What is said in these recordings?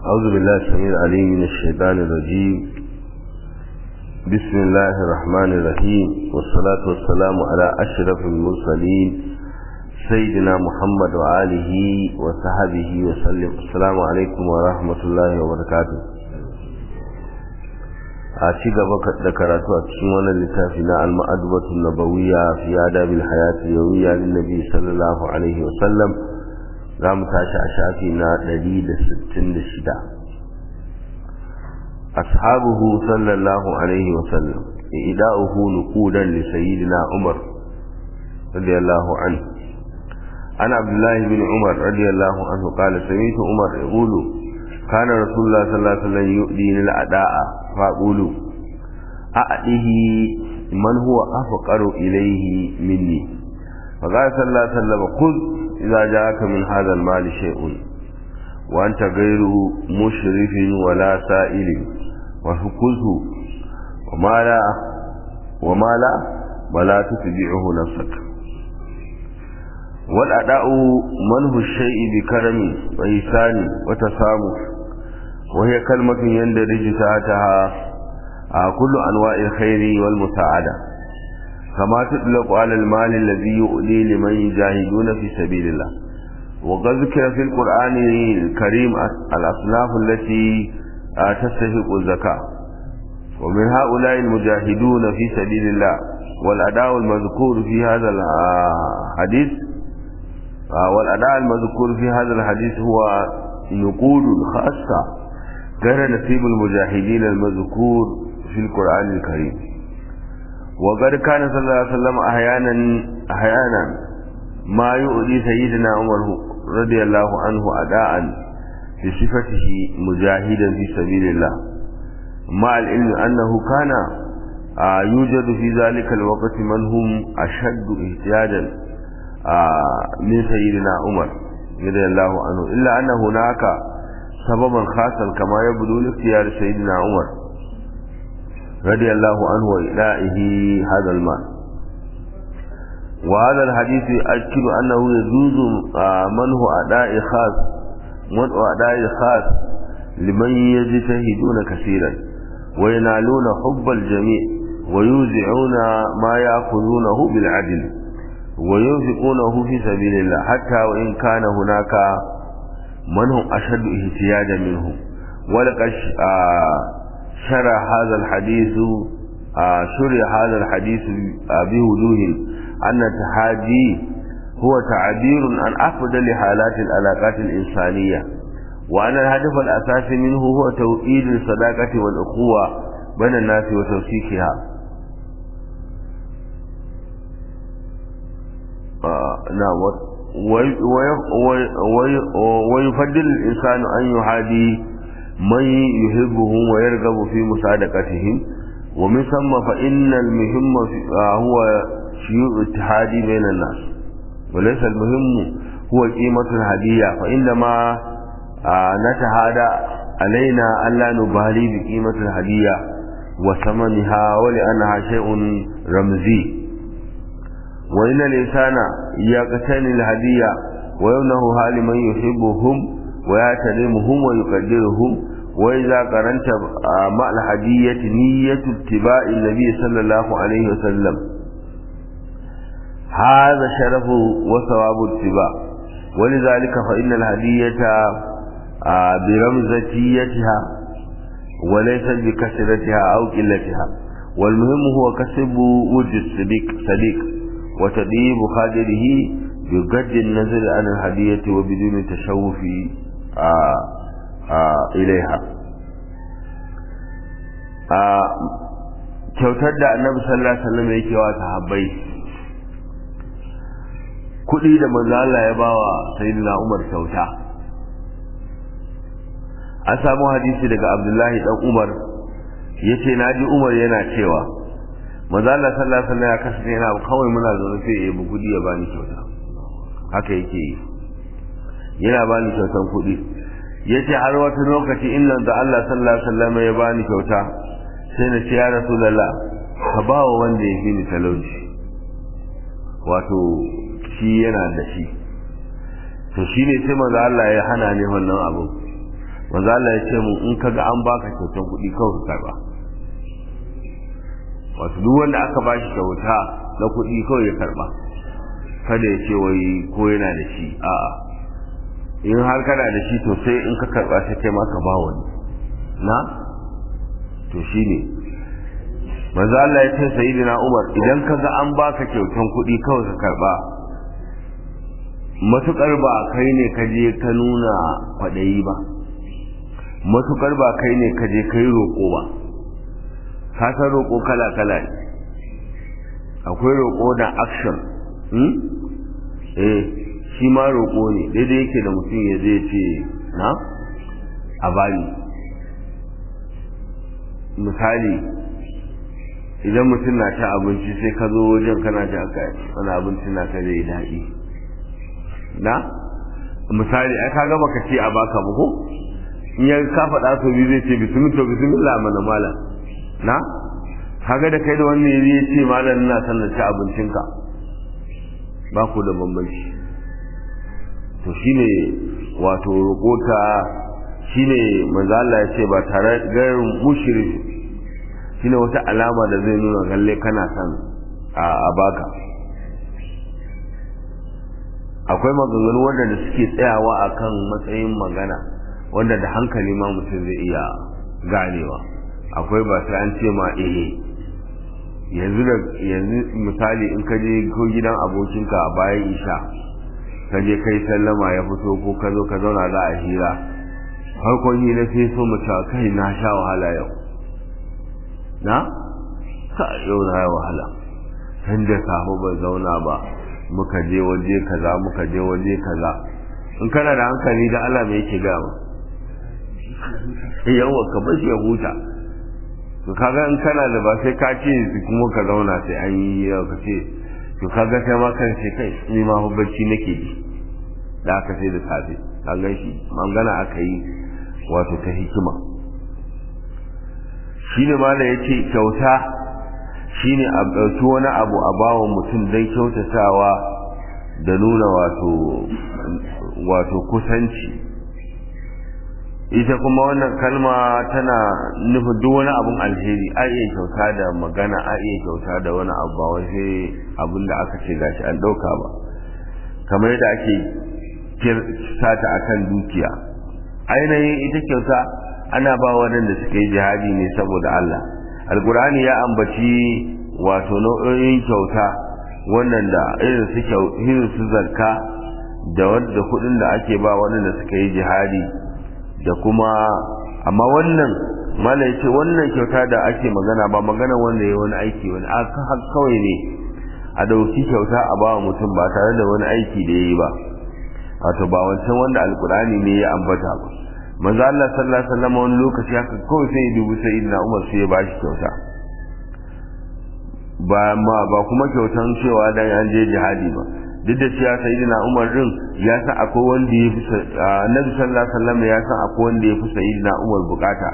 أعوذ بالله السميع العليم من الشيطان الرجيم بسم الله الرحمن الرحيم والصلاة والسلام على أشرف المرسلين سيدنا محمد وآله وصحبه وسلم السلام عليكم ورحمة الله وبركاته a ci gaba da karatu a cikin wannan littafi na al-ma'adubatu nabawiyya fi adabil hayati yawiyya lin nabi sallallahu alaihi wa sallam za mu tashi a shafi na 166 ashabuhu sallallahu alaihi wa sallam ida'uhu nuqudan li sayyidina umar radiyallahu anhu عن عبد الله بن عمر رضي الله عنه قال سمعت عمر يقول كان رسول الله صلى الله عليه وسلم يؤدين الأداء فأقول أأده من هو أفقر إليه مني فقال صلى الله عليه وسلم خذ إذا جاءك من هذا المال شيء وأنت غير مشرف ولا سائل وفكذه وما لا وما لا ولا تتبعه نفسك والأداء منه الشيء بكرم وإحسان وتسامح وهي كلمة يندرج تحتها كل أنواع الخير والمساعدة كما تطلق على المال الذي يؤدي لمن يجاهدون في سبيل الله وقد ذكر في القرآن الكريم الأصناف التي تستحق الزكاة ومن هؤلاء المجاهدون في سبيل الله والأداء المذكور في هذا الحديث والأداء المذكور في هذا الحديث هو نقود خاصة غير نصيب المجاهدين المذكور في القرآن الكريم وقد كان صلى الله عليه وسلم أحيانا أحيانا ما يؤذي سيدنا عمر رضي الله عنه أداء بصفته مجاهدا في سبيل الله مع العلم أنه كان يوجد في ذلك الوقت من هم أشد اهتياجا من سيدنا عمر رضي الله عنه إلا أن هناك سببا خاصا كما يبدو لاختيار سيدنا عمر رضي الله عنه وإلائه هذا المال وهذا الحديث يؤكد أنه يجوز منه أداء خاص منه أداء خاص لمن يجتهدون كثيرا وينالون حب الجميع ويوزعون ما يأخذونه بالعدل وينفقونه في سبيل الله حتى وإن كان هناك من هم أشد احتياجا منه ولقد شرع هذا الحديث شرع هذا الحديث بوجوه أن التحادي هو تعبير عن أفضل حالات العلاقات الإنسانية وأن الهدف الأساسي منه هو توئيد الصداقة والأخوة بين الناس وتوثيقها نعم ويفضل الإنسان أن يحادي من يحبهم ويرغب في مساعدتهم ومن ثم فإن المهم هو شيوع الاتحاد بين الناس وليس المهم هو قيمة الهدية فإنما نتهادى علينا ألا نبالي بقيمة الهدية وثمنها ولأنها شيء رمزي وإن الإنسان يقتني الهدية ويمنهها لمن يحبهم ويعتلمهم ويقدرهم وإذا قرنت مع الهدية نية اتباع النبي صلى الله عليه وسلم هذا شرف وثواب اتباع ولذلك فإن الهدية برمزتيتها وليست بكثرتها أو قلتها والمهم هو كسب وجه الصديق صديق وتديب خادره بقد النظر عن الهدية وبدون تشوف آآ آآ إليها kyautar da annabi sallallahu alaihi wasallam yake wa sahabbai kuɗi da manzo Allah ya bawa sayyidina Umar kyauta an samu hadisi daga Abdullahi dan Umar yace naji Umar yana cewa manzo Allah sallallahu alaihi wasallam ya kasance yana kawai muna zaune sai ya bugu ya bani kyauta haka yake yi yana bani kyautan kuɗi yace har wata lokaci inda da Allah sallallahu alaihi wasallam ya bani kyauta sai na ce ya rasulullah ka ba wa wanda ya fi ni talauci wato shi yana da shi to shine sai manzo Allah ya hana ni wannan abu manzo Allah ya ce mu in kaga an baka kyautan kuɗi kawai ka karba wato duk wanda aka bashi kyauta na kuɗi kawai ya karba kada ya ce wai ko yana da shi a'a in har kana da shi to sai in ka karba sai kai ma ka ba wani na to shine manzo Allah ya ce sayyidina Umar idan kaga an baka kyautan kuɗi kawai ka karba matukar ba kai ne ka je ka nuna kwaɗayi ba matukar ba kai ne ka je ka yi roƙo ba ka san roƙo kala kala ne akwai roƙo da action hmm? eh shi ma roƙo ne daidai yake da mutum ya zai ce na a bani misali idan mutum na ta abinci sai ka zo wajen kana ta aka wani abinci na ka zai daɗi na misali ai kaga baka ce a baka ba ko in ya ka faɗa so biyu zai ce bismillah to bismillah mana malam na kaga da kai da wannan ya ce malam ina son na ci abincinka ba ku da bambanci to shine wato roƙota shine manzo Allah ya ce ba tare ga mushrik shine wata alama da zai nuna galle kana son a baka akwai maganganu wanda da suke tsayawa akan matsayin magana wanda da hankali ma mutum zai iya ganewa akwai ba sai an ce ma eh yanzu da yanzu misali in ka je ko gidan abokinka a bayan isha ka je kai sallama ya fito ko ka zo ka zauna za a hira farkon hira sai so mu cewa kai na sha wahala yau na ka yau na wahala tun da safe bai zauna ba muka je waje kaza muka je waje kaza in kana da hankali da Allah me yake gama yawa ka bar shi ya huta to kaga in kana da ba sai ka ce kuma ka zauna sai an yi yau ka ce to kaga kai ma kan ce kai ni ma bacci nake ji da aka sai da safe ka gan shi mangana aka yi wato ta hikima shine ma da yace kyauta shine a ɗauki wani abu a bawa mutum don kyautatawa da nuna wato wato kusanci ita kuma wannan kalma tana nufin duk wani abun alheri a iya kyauta da magana a iya kyauta da wani abu ba wai sai abin da aka ce gashi an ɗauka ba kamar yadda ake sata akan dukiya ainihin ita kyauta ana ba waɗanda suka yi jihadi ne saboda Allah alkur'ani ya ambaci wato nau'o'in kyauta wannan da irin su irin su zakka da wanda kuɗin da ake ba waɗanda suka yi jihadi da kuma amma wannan mala yace wannan kyauta da ake magana ba magana wanda ya wani aiki wani kawai ne a dauki kyauta a ba mutum ba tare da wani aiki da yayi ba wato ba wancan wanda alkur'ani ne ya ambata ba manzo Allah sallallahu alaihi wasallam wani lokaci haka kawai sai dubu sai inna Umar sai ya bashi kyauta ba ma ba kuma kyautan cewa dan an je jihadi ba duk da cewa sayyidina Umar din ya san akwai wanda ya fi Annabi sallallahu alaihi wasallam ya san akwai wanda ya fi sayyidina Umar bukata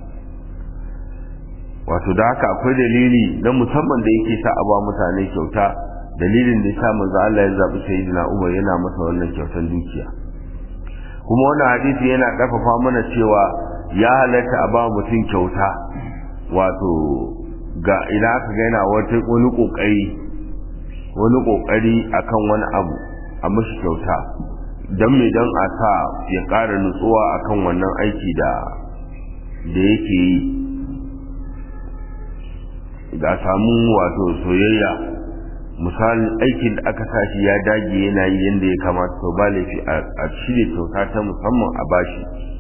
wato da haka akwai dalili na musamman da yake sa a ba mutane kyauta dalilin da ya sa manzo Allah ya zabi sayyidina Umar yana masa wannan kyautan dukiya kuma wannan hadisi yana ƙarfafa mana cewa ya halatta a ba mutum kyauta wato ga ina aka ga yana wata wani kokari wani kokari akan wani abu a mashi kyauta don me don a sa ya ƙara nutsuwa akan wannan aiki da da yake yi da samu wato soyayya misalin aikin da aka sashi ya dage yana yi yadda ya kamata to ba laifi a shirya kyauta ta musamman a bashi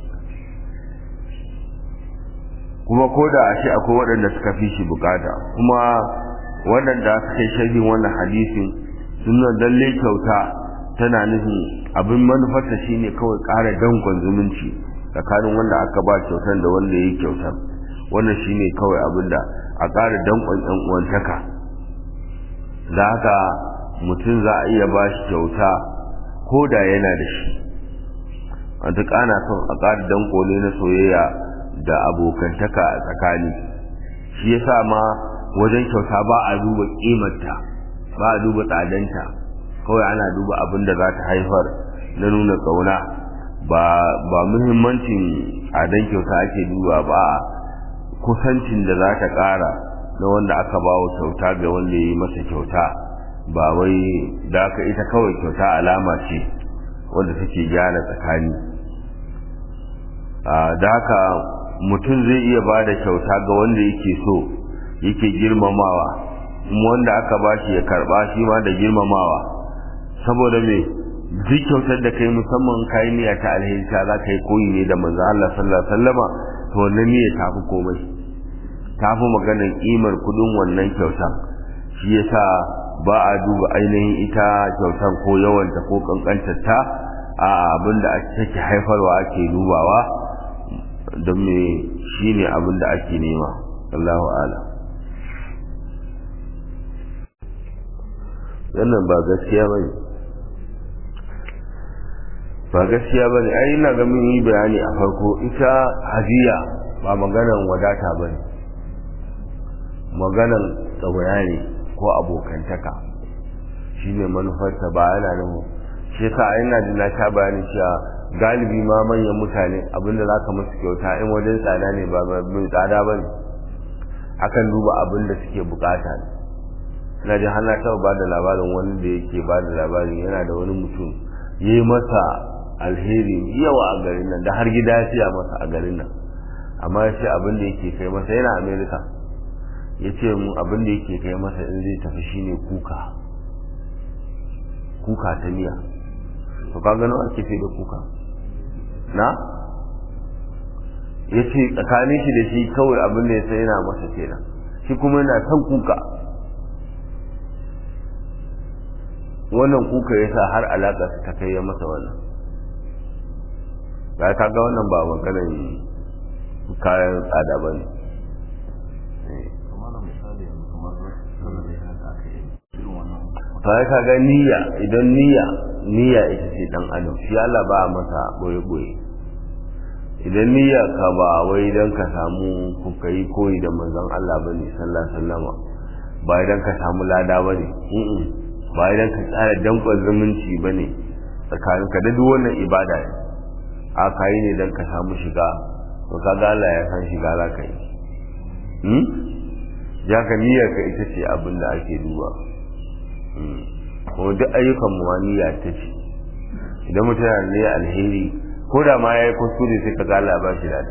kuma ko da a shi akwai waɗanda suka fi shi bukata kuma waɗanda suka yi sharhin wannan hadisin suna lalle kyauta tana nufin abin manufarta shine kawai ƙara dankon zumunci tsakanin wanda aka ba kyautar da wanda ya yi kyautar wannan shine kawai abin da a ƙara dankon ƴan uwantaka da haka mutum za a iya ba shi kyauta ko da yana da shi a duk ana son a ƙara danko ne na soyayya da abokantaka a tsakani shi yasa ma wajen kyauta ba a duba ƙimarta ba a duba tsadanta kawai ana duba abin da za ta haifar na nuna ƙauna ba ba muhimmancin adan kyauta ake duba ba kusancin da za ta ƙara na wanda aka ba wa kyauta ga wanda ya yi masa kyauta ba wai da aka ita kawai kyauta alama ce wanda take gyara tsakani da haka mutum zai iya ba da kyauta ga wanda yake so yake girmamawa kuma wanda aka ba shi ya karba shi ma da girmamawa saboda me duk kyautar da kai musamman kayi niyya ta alheri ta za ka yi koyi ne da manzo Allah sallallahu alaihi wasallama to wannan niyya ta fi komai ta fi maganar kimar kudin wannan kyautar shi yasa ba a duba ainihin ita kyautar ko yawanta ko kankantar ta a abinda take haifarwa ake dubawa don me shine abinda ake nema Allahu a'lam wannan ba gaskiya ba ne ba gaskiya ba ne ai ina ga mun yi bayani a farko ita hadiya ba maganan wadata ba ne maganan tsawaya ne ko abokantaka shi ne manufarta ba yana nufin shi yasa a yana da na sha bayani cewa galibi ma manyan mutane abinda za ka musu kyauta in wajen tsada ne ba mai tsada ba ne akan duba abin da suke bukata ne na ji hana taɓa ba da labarin wani da yake ba da labarin yana da wani mutum ya yi masa alheri yawa a garin nan da har gida ya siya masa a garin nan amma ya ce abin da yake kai masa yana amerika ya ce mu abin da yake kai masa in zai tafi shine kuka kuka ta miya to ka gano ake fi da kuka na ya ce tsakanin shi da shi kawai abin da ya sai yana masa kenan shi kuma yana son kuka wannan kuka ya sa har alaƙa su ta kai ya masa wannan ya ka ga wannan ba maganar kayan tsada ba ne ta ka ga niyya idan niyya niyya ita ce dan adam shi Allah ba masa boye boye idan niyya ka ba wai dan ka samu kuka yi koyi da manzon Allah bane sallallahu alaihi wasallama ba idan ka samu lada bane ba idan ka tsara dankon zumunci bane tsakaninka da duk wannan ibada ne a kayi ne dan ka samu shiga to kaga Allah ya san shiga za ka yi hmm ya ka niyyar ka ita ce abin da ake duba kuma duk ayyukan mu niyya ta ce idan mutum yana ne alheri ko da ma yayi kuskure sai ka ga Allah ba shi da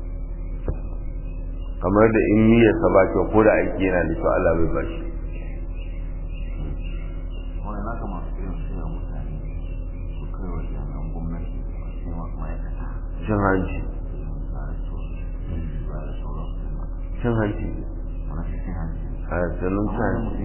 kamar da in niyyar sa ba kyau ko da aiki yana da kyau Allah bai ba shi cin hanci cin hanci a tsanin cin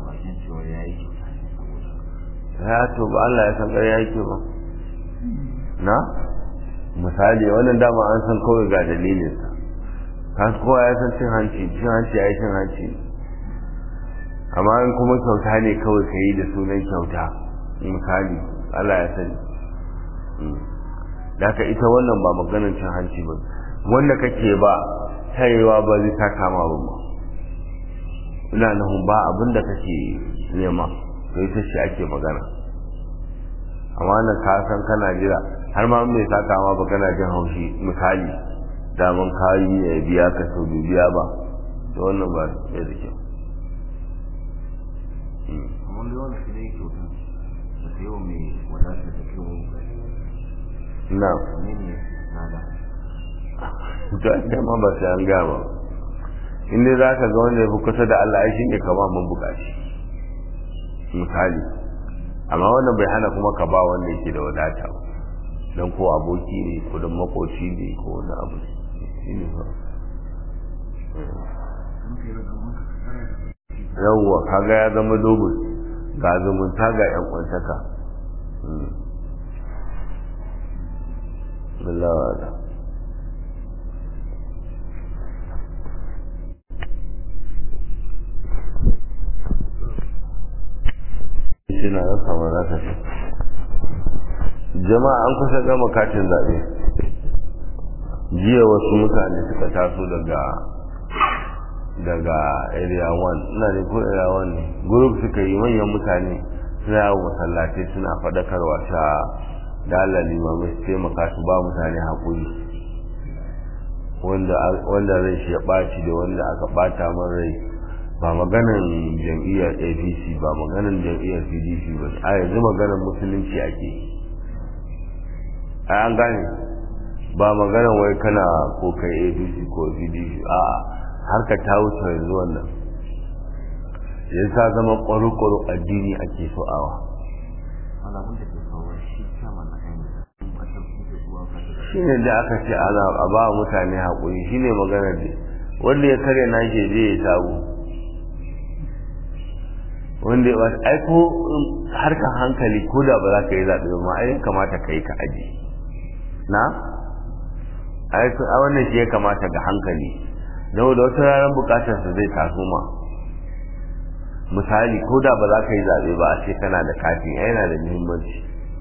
ya to ba Allah ya san ƙarya yake ba na misali wannan dama an san kawai ga dalilinsa kan kowa ya san cin hanci cin hanci ya yi cin hanci amma in kuma kyauta ne kawai ka yi da sunan kyauta misali Allah ya sani daga ita wannan ba maganar cin hanci ba wanda kake ba tayewa ba zai ta kama ba ba ina nufin ba abin da kake nema to ita ce ake magana amma nan ka san kana jira har ma mai ta kama ba kana jin haushi misali daman kayi ya biya ka sau biya ba to wannan ba ya da kyau wanda yawan shi ne kyautar da ta yawan mai wadatar da kyau na ne ne nada to ita ma ba sai an gama in dai za ka ga wanda ya fi kusa da Allah ai shine ka ba mun bukaci misali amma wannan bai hana kuma ka ba wanda yake da wadata ba dan ko aboki ne ko dan makoci ne ko wani abu shine ba yawwa kaga ya zama dogon ga zumunta ga yan kwantaka Allah wa'ala suna ya kama za ka ce jama'a an kusa gama katin zaɓe jiya wasu mutane suka taso daga daga area 1 ina ne ko area 1 ne group suka yi manyan mutane suna yawon masallatai suna faɗakarwa ta da Allah limamai su taimaka su ba mutane haƙuri wanda rai shi ya ɓaci da wanda aka ɓata man rai ba maganan jam'iyyar apc ba maganan jam'iyyar pdp ba a yanzu maganan musulunci ake a an gane ba maganan wai kana ko kai apc ko pdp a harka ta wuce yanzu wannan yanzu ta zama ƙwaro-ƙwaro addini ake so awa alamun da ke kawo shi kama na ainihin ba ta kuke zuwa ka da shi ne da aka ce ana a ba mutane haƙuri shi ne maganar da wanda ya karya na ke je ya sabu wanda ya aiko harkar hankali ko da ba za ka yi zaɓe ba ai kamata ka yi ka aji na aiko a wannan shi ya kamata ga hankali don da wata ranar bukatarsa zai taso ma misali ko da ba za ka yi zaɓe ba a ce kana da katin yana da muhimmanci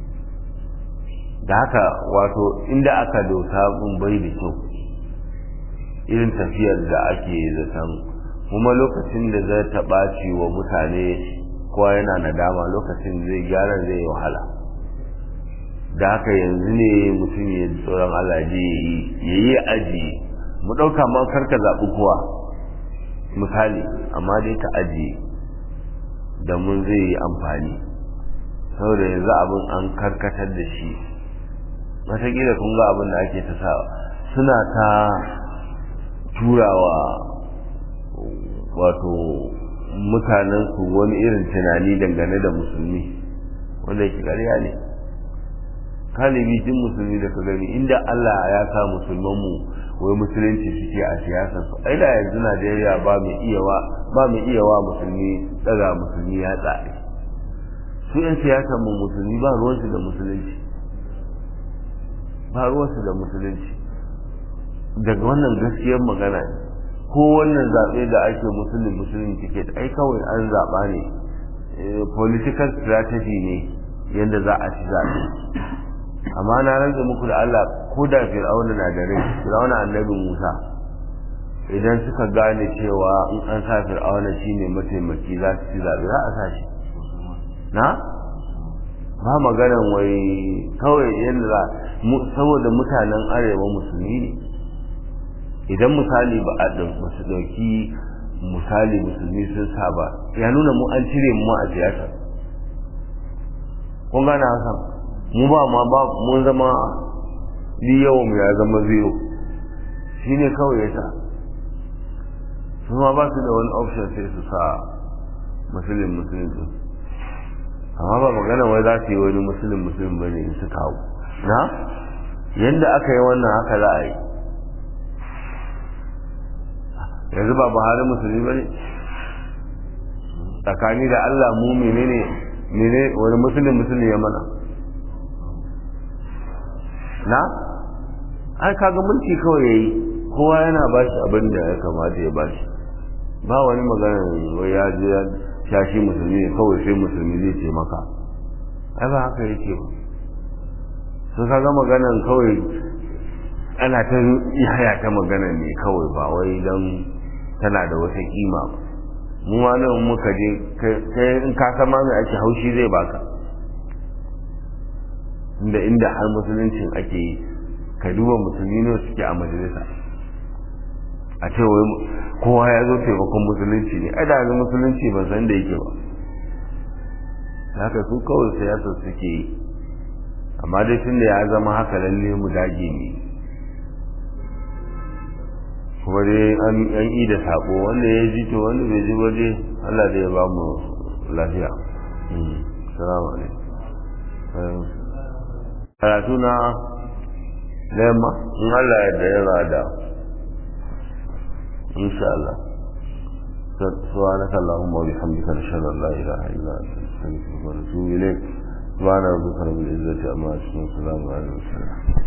da haka wato inda aka dosa mun bai da kyau irin tafiyar da ake zaton kuma lokacin da zai ta ɓaci wa mutane kowa yana nadama lokacin zai gyara zai yi wahala da haka yanzu ne mutum ya tsoron Allah ya yi aji mu ɗauka man karka zaɓi kowa misali amma dai ka ajiye da mun zai yi amfani saboda yanzu abin an karkatar da shi wataƙila kun ga abin da ake ta sa suna ta turawa wato mutanen su wani irin tunani dangane da musulmi wanda yake ƙarya ne kalibi jin musulmi da ka gani inda Allah ya sa musulmanmu wai musulunci suke a siyasar su ai da yanzu Najeriya ba mai iyawa ba mai iyawa musulmi daga musulmi ya tsare su yan siyasar mu musulmi ba ruwansu da musulunci ba ruwansu da musulunci daga wannan gaskiyar magana ne ko wannan zaɓe da ake musulun musulun ticket ai kawai an zaɓa ne political strategy ne yadda za a ci zaɓe amma na rantsa muku da Allah ko da fir'auna na da rai fir'auna annabin Musa idan suka gane cewa in an sa fir'auna shine mataimaki za su ci zaɓe za a sa shi na ba maganan wai kawai yadda za saboda mutanen arewa musulmi ne idan misali ba a su ɗauki misali musulmi sun sa ba ya nuna mu an cire mu a siyasa kun gane hasan mu ba ma ba mun zama ni yawan mu ya zama zero shi ne kawai ya sa su ma ba su da wani option sai su sa musulun musulun din amma ba magana wai za su yi wani musulun musulun ba ne su kawo na yadda aka yi wannan haka za a yi yanzu ba buhari musulmi ba ne tsakani da allah mu menene mene wani musulun musulun ya mana na ai kaga mulki kawai yayi kowa yana ba shi abin da ya kamata ya ba shi ba wani magana wai ya je ya shashi musulmi ne kawai sai musulmi zai ce maka ai ba haka yake ba sun kaga maganan kawai ana ta yaya ta magana ne kawai ba wai don tana da wata kima ba mu ma nan muka je kai in ka san ma mai ake haushi zai baka inda inda har musuluncin ake yi ka duba musulmi ne suke a majalisa a ce wai kowa ya zo taimakon musulunci ne ai da yanzu musulunci ban san da yake ba haka su kawai siyasa suke yi amma dai tun da ya zama haka lalle mu dage ne kuma dai an yi da sako wanda ya ji to wanda bai ji ba dai Allah da ya ba mu lafiya salamu alaikum karatu na da yamma in Allah ya da ya da insha Allah سبحانك اللهم وبحمدك نشهد ان لا اله الا انت نستغفرك ونتوب اليك سبحان ربك رب العزه عما يصفون وسلام على المرسلين